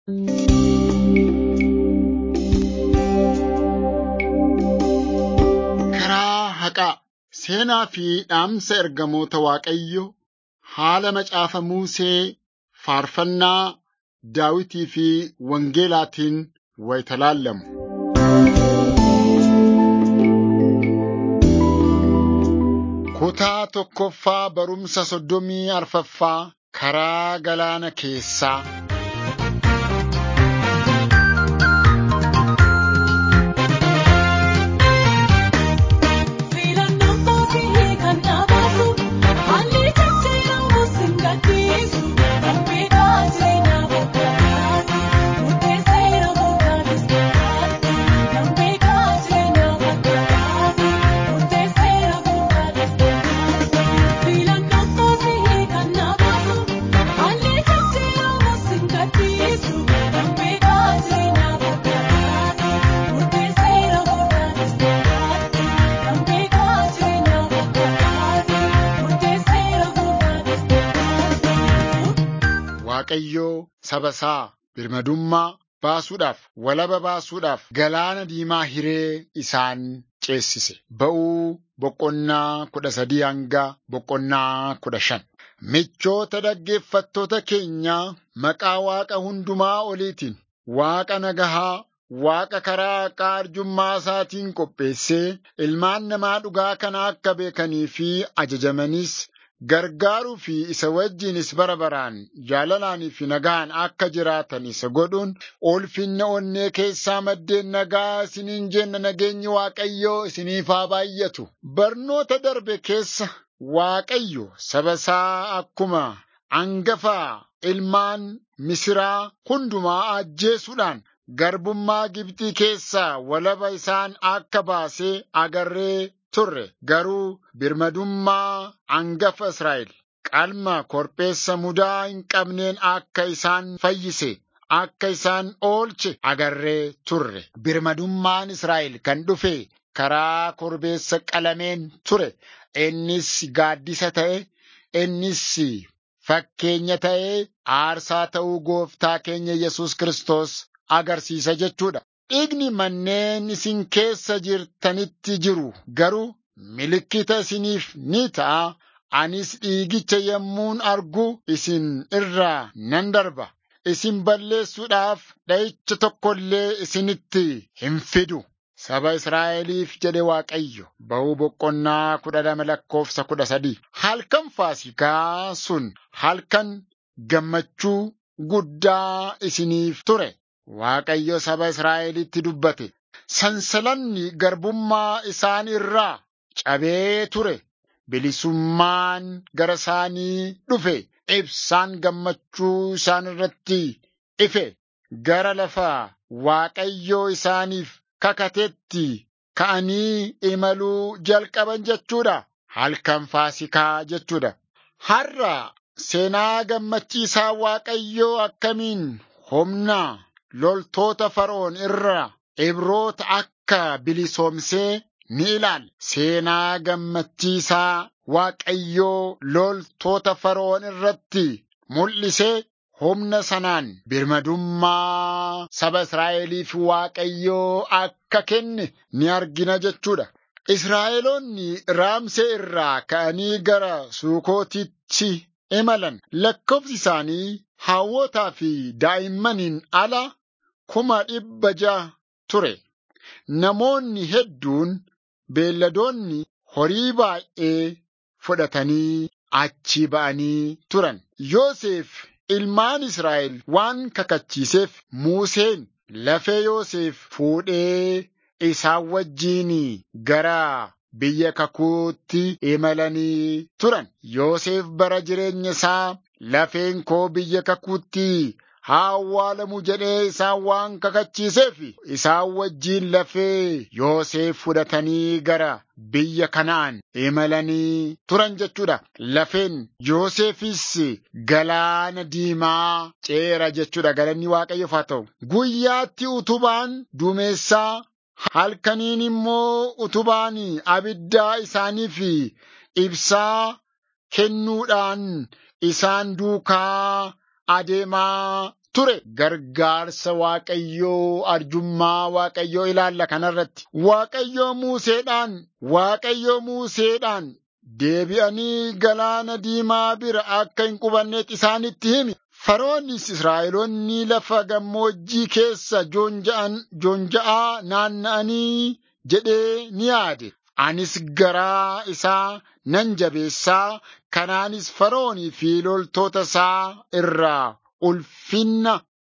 Karaa haqaa seenaa fi dhaamsa ergamoota Waaqayyoo haala macaafa Musee faarfannaa Daawitii fi Wangeelaatiin wayita laallamu. Kutaa tokkoffaa barumsa soddomii arfaffaa karaa galaana keessaa. Filannoon mootii kan dhaabatu haalli jijjiiramu sin gadhiisu dambidhaa jireenyaa fakkaatu murteesseera murtaanis fakkaatu dambidhaa jireenyaa fakkaatu murteesseera murtaanis fakkaatu filannoon mootii kan dhaabatu haalli jijjiiramu sin gadhiisu dambidhaa jireenyaa fakkaatu murteesseera murtaanis fakkaatu. Dambidhaa jireenyaa fakkaatu murteesseera murtaanis fakkaatu. Waaqayyoo saba isaa birmadummaa baasuudhaaf, walaba baasuudhaaf galaana diimaa hiree isaan ceesise. Ba'uu boqonnaa kudha sadii hanga boqonnaa kudha shan. Michoota dhaggeeffattoota keenyaa maqaa Waaqa hundumaa oliitiin Waaqa nagahaa Waaqa karaa haqaa arjummaa isaatiin qopheessee ilmaan namaa dhugaa kana akka beekanii fi ajajamanis gargaaruu fi isa wajjinis bara baraan jaalalaanii fi nagaan akka jiraatan isa godhuun ulfinna onnee keessaa maddeen nagaa isiniin jenna nageenyi Waaqayyoo isiniif haa baay'atu. Barnoota darbe keessa Waaqayyo saba isaa akkuma angafaa ilmaan Misiraa hundumaa ajjeesuudhaan garbummaa Gibxii keessaa walaba isaan akka baasee agarree turre garuu birmadummaa angafa Israa'el qalma korbeessa mudaa hin qabneen akka isaan fayyise akka isaan oolche agarree turre birmadummaan Israa'el kan dhufe karaa korbeessa qalameen ture innis gaaddisa ta'e innis fakkeenya ta'ee aarsaa ta'uu gooftaa keenya Yesus Kiristoos agarsiisa jechuudha. Dhiigni manneen isin keessa jirtanitti jiru garuu milikkita isiniif ni ta'a. Anis dhiigicha yommuun argu isin irraa nan darba. Isin balleessuudhaaf dha'icha tokko illee isinitti hin fidu. Saba Israa'eliif jedhe Waaqayyo ba'uu boqonnaa kudha lama lakkoofsa kudha sadii. Halkan Faasikaa sun halkan gammachuu guddaa isiniif ture. Waaqayyo saba Israa'elitti dubbate. Sansalanni garbummaa isaan irraa cabee ture. Bilisummaan gara isaanii dhufe. Ibsaan gammachuu isaan irratti ife. Gara lafa Waaqayyoo isaaniif kakatetti ka'anii imaluu jalqaban jechuudha. Halkan Faasikaa jechuudha. Har'a seenaa gammachiisaa Waaqayyoo akkamiin humna loltoota Fara'oon irra Ibroota akka bilisoomsee ni ilaalla. Seenaa gammachiisaa Waaqayyoo loltoota Fara'oon irratti mul'isee humna sanaan birmadummaa saba Israa'eliif Waaqayyoo akka kenne ni argina jechuudha. Israa'eloonni Raamsee irraa ka'anii gara Sukootitti imalan lakkoofsi isaanii hawwotaa fi daa'immaniin ala kuma dhibba ja'a ture. Namoonni hedduun beelladoonni horii baay'ee fudhatanii achi ba'anii turan. Yoosef ilmaan Israa'el waan kakachiiseef Museen lafee Yoosef fuudhee isaan wajjiin gara biyya kakuutti imalanii turan. Yoosef bara jireenya isaa lafeen koo biyya kakuutti haa awwaalamu jedhee isaan waan kakachiiseef isaan wajjiin lafee Yoosef fudhatanii gara biyya kanaan imalanii turan jechuudha. Lafeen Yoosefis galaana diimaa ceera jechuudha. Galanni Waaqayyoof haa ta'u. Guyyaatti utubaan duumessaa halkaniin immoo utubaan abiddaa isaaniif ibsaa kennuudhaan isaan duukaa adeemaa ture gargaarsa waaqayyoo arjummaa waaqayyoo ilaalla kanarratti waaqayyoo muuseedhaan waaqayyoo muuseedhaan deebi'anii galaana diimaa bira akka hin qubanneet isaanitti himi Faroonnis Israa'eloonni lafa gammoojjii keessa joonja'aa naanna'anii jedhee ni yaade. Anis garaa isaa nan jabeessaa kanaanis Faroonii fi loltoota isaa irraa ulfinna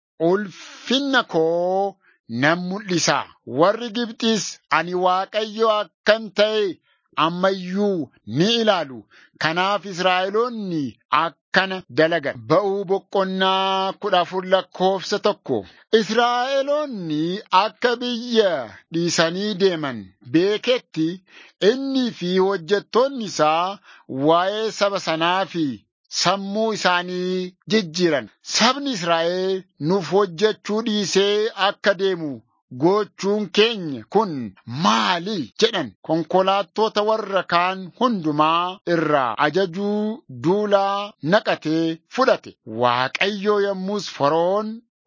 ulfinna koo nan mul'isa. Warri Gibxis ani Waaqayyo akkan ta'e ammayyuu ni ilaalu. Kanaaf Israa'eloonni akkana dalagan. Ba'uu boqonnaa kudha afur lakkoofsa tokko. Israa'eloonni akka biyya dhiisanii deeman beeketti innii fi hojjettoonni isaa waa'ee saba sanaa fi sammuu isaanii jijjiiran. Sabni Israa'el nuuf hojjechuu dhiisee akka deemu gochuun keenya kun maali jedhan konkolaattota warra kaan hundumaa irraa ajajuu duulaa naqatee fudhate waaqayyo yommus Faroon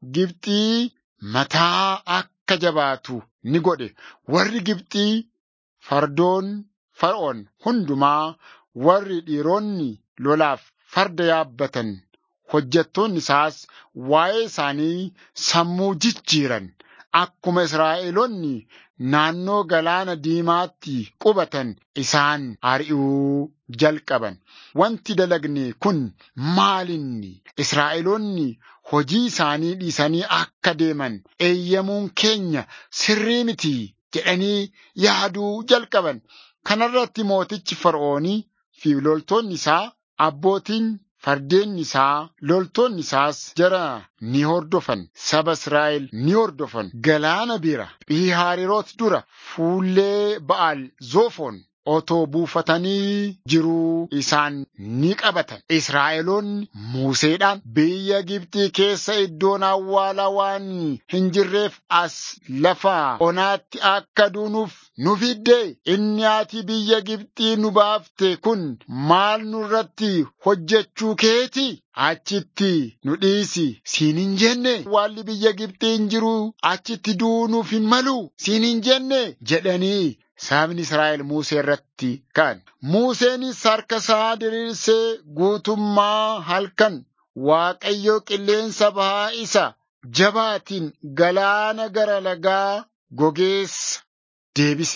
Gibxii mataa akka jabaatu ni godhe warri Gibxii fardoon Fara'oon hundumaa warri dhiironni lolaaf farda yaabbatan hojjettoonni isaas waa'ee isaanii sammuu jijjiiran. Akkuma Israa'eloonni naannoo galaana diimaatti qubatan isaan ari'uu jalqaban. Wanti dalagne kun maalinni? Israa'eloonni hojii isaanii dhiisanii akka deeman eeyyamuun keenya sirrii miti jedhanii yaaduu jalqaban. Kanarratti mootichi Fara'oonii fi loltoonni isaa abbootiin Fardeen isaa loltoonni isaas jara ni hordofan saba Israa'el ni hordofan galaana bira Phihaariroot dura fuullee Ba'aal Zoofoon otoo buufatanii jiruu isaan ni qabatan. Israa'eloonni Museedhaan biyya Gibxii keessa iddoon awwaalaa waan hin jirreef as lafa onaatti akka duunuuf nu fidde inni ati biyya Gibxii nu baafte kun maal nurratti hojjechuu keeti? Achitti nu dhiisi siin hin jenne awwaalli biyya Gibxii hin jiru achitti duunuuf hin malu siin hin jenne jedhanii Sabni Israa'el Musee irratti ka'an. Museenis harka isaa diriirsee guutummaa halkan Waaqayyo qilleensa bahaa isa jabaatiin galaana gara lagaa gogeessa deebise.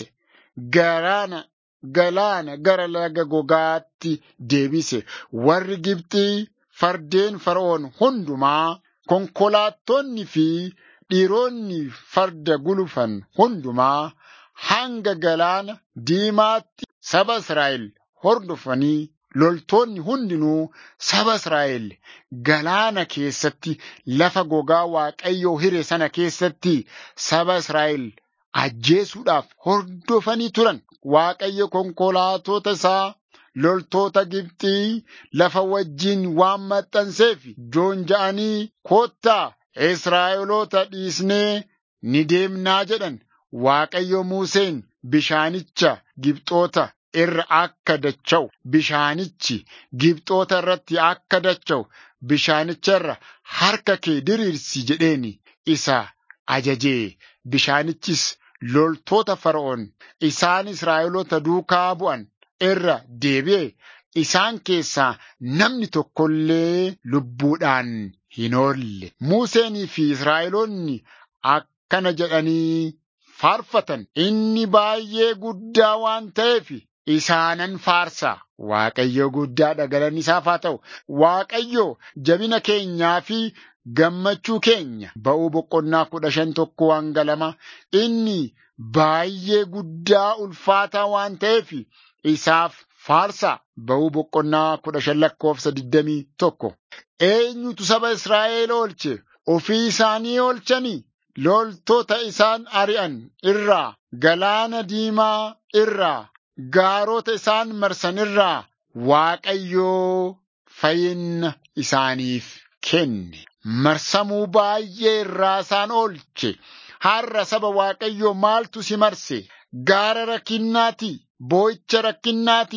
Galaana galaana gara laga gogaatti deebise. Warri Gibxii fardeen Fara'oon hundumaa konkolaattonni fi dhiironni farda gulufan hundumaa hanga galaana diimaatti saba Israa'el hordofanii loltoonni hundinuu saba Israa'el galaana keessatti lafa gogaa Waaqayyoo hire sana keessatti saba Israa'el ajjeesuudhaaf hordofanii turan. Waaqayyo konkolaatota isaa loltoota Gibxii lafa wajjin waan maxxanseef joonja'anii koottaa Israa'eloota dhiisnee ni deemnaa jedhan. Waaqayyo Museen bishaanicha Gibxoota irra akka dacha'u bishaanichi Gibxoota irratti akka dacha'u bishaanicha irra harka kee diriirsi jedheeni isa ajajee bishaanichis loltoota Fara'oon isaan Israa'eloota duukaa bu'an irra deebi'e isaan keessaa namni tokkollee lubbuudhaan hin oolle. Museenii fi Israa'eloonni akkana jedhanii faarfatan inni baay'ee guddaa waan ta'eef isaanan faarsa. Waaqayyo guddaadha galanni isaaf haa ta'u. Waaqayyo jabina keenyaa fi gammachuu keenya ba'uu boqonnaa kudha shan tokko hanga lama inni baay'ee guddaa ulfaataa waan ta'eef isaaf faarsa. Ba'uu boqonnaa kudha shan lakkoofsa digdamii tokko. Eenyutu saba Israa'el oolche? Ofii isaanii oolchanii? loltoota isaan ari'an irraa galaana diimaa irraa gaarota isaan marsan irraa Waaqayyoo fayyina isaaniif kenne. Marsamuu baay'ee irraa isaan oolche. Har'a saba Waaqayyoo maaltu si marse? Gaara rakkinnaati, boo'icha rakkinnaati,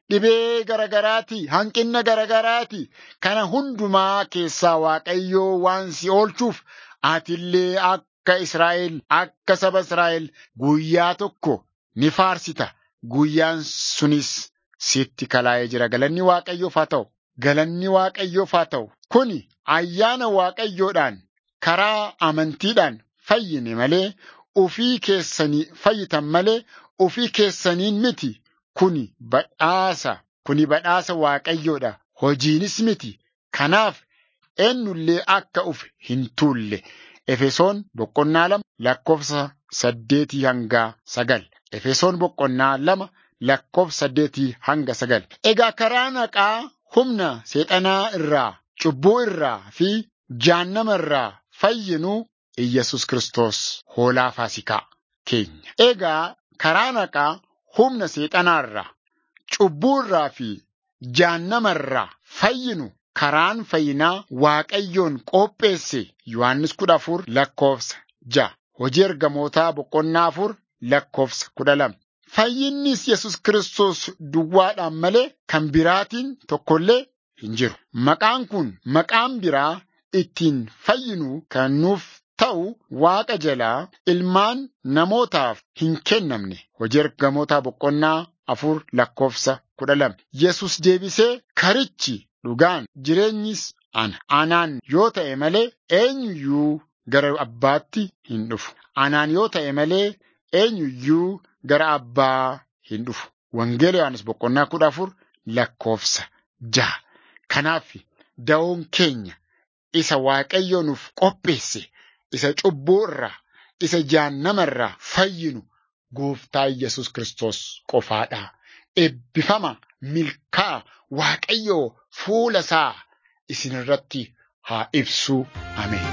dhibee garagaraati, hanqina garagaraati. Kana hundumaa keessaa Waaqayyoo waan si oolchuuf atillee akka Israa'el, akka saba Israa'el guyyaa tokko ni faarsita. Guyyaan sunis sitti kalaa'ee jira. Galanni Waaqayyoof haa ta'u. Galanni Waaqayyoof haa ta'u. Kuni ayyaana Waaqayyoodhaan karaa amantiidhaan fayyine malee ofii keessanii fayyitan malee ofii keessaniin miti. Kuni badhaasa. Kuni badhaasa Waaqayyoodha. Hojiinis miti. Kanaaf eenyullee akka uf hin tuulle. Efesoon boqonnaa lama lakkoofsa saddeetii hanga sagal. Efesoon boqonnaa lama lakkoofsa saddeetii hanga sagal. Egaa karaa naqaa humna seexanaa irraa, cubbuu irraa fi jahannama irraa fayyinuu Iyyasuus Kiristoos hoolaa faasikaa keenya. Egaa karaa naqaa humna seexanaa irraa, cubbuu irraa fi jahannama irraa fayyinu karaan fayyinaa Waaqayyoon qopheesse Yohaannis kudha afur lakkoofsa ja'a. Hojii ergamootaa boqonnaa afur lakkoofsa kudha lama. Fayyinnis Yesus Kiristoos duwwaadhaan malee kan biraatiin tokkollee hin jiru. Maqaan kun maqaan biraa ittiin fayyinu kan nuuf ta'u Waaqa jalaa ilmaan namootaaf hin kennamne. Hojii ergamootaa boqonnaa afur lakkoofsa kudha lama. Yesus deebisee karichi dhugaan jireenyis ana. Anaan yoo ta'e malee eenyuyyuu gara abbaatti hin dhufu. Anaan yoo ta'e malee eenyuyyuu gara abbaa hin dhufu. Wangeela Yohaannis boqonnaa kudha afur lakkoofsa jaha. Kanaaf da'oon keenya isa Waaqayyo nuuf qopheesse, isa cubbuu irraa, isa jahannama irraa fayyinu gooftaa Yesus Kiristoos qofaadha. Eebbifama milkaa Waaqayyoo fuula isaa isin irratti haa ibsu. Ameen.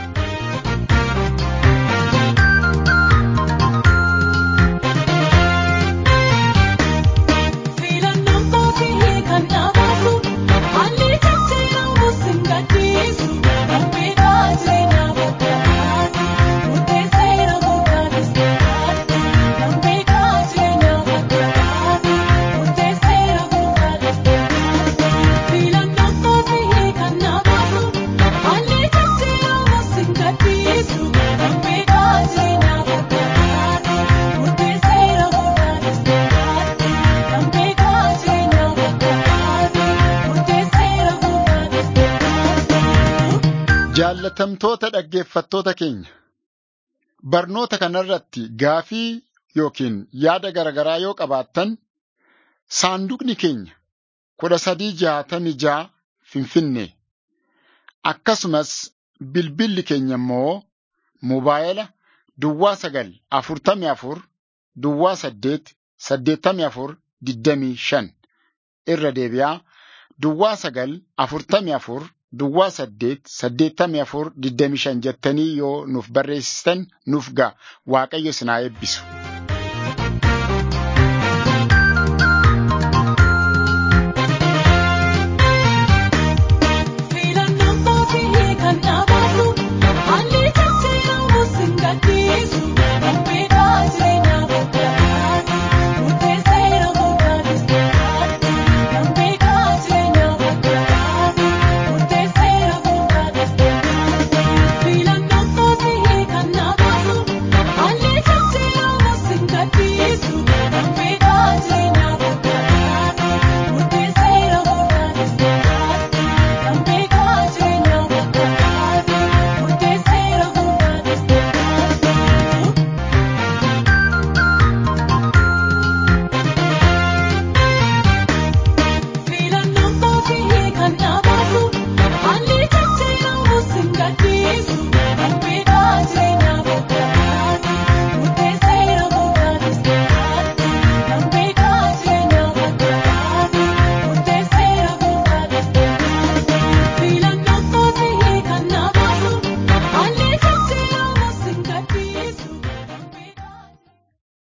Filannoon kootii kan dhaabatu haalli jijjiiramu sin gadhiisu dhambeedhaa jireenyaa fakkaatu murteesseera gootaanis fakkaatu dhambeedhaa jireenyaa fakkaatu murteesseera gootaanis fakkaatu filannoon kootii kan dhaabatu haalli jijjiiramu sin gadhiisu dhambeedhaa jireenyaa fakkaatu murteesseera gootaanis fakkaatu. Dhambeedhaa jireenyaa fakkaatu murteesseera gootaanis fakkaatu. Jaallatamtoota dhaggeeffattoota keenya barnoota kanarratti gaafii yookiin yaada garaagaraa yoo qabaattan saanduqni keenya kudha sadii jaatamii ja'a Finfinnee akkasumas bilbilli keenya immoo mobaayila duwwaa sagal afurtamii afur duwwaa saddeet saddeettamii afur digdamii shan irra deebi'aa duwwaa sagal afurtamii afur duwwaa saddeet saddeettamii afur digdamii shan jettanii yoo nuuf barreessitan nuuf ga'a waaqayyo isin haa eebbisu.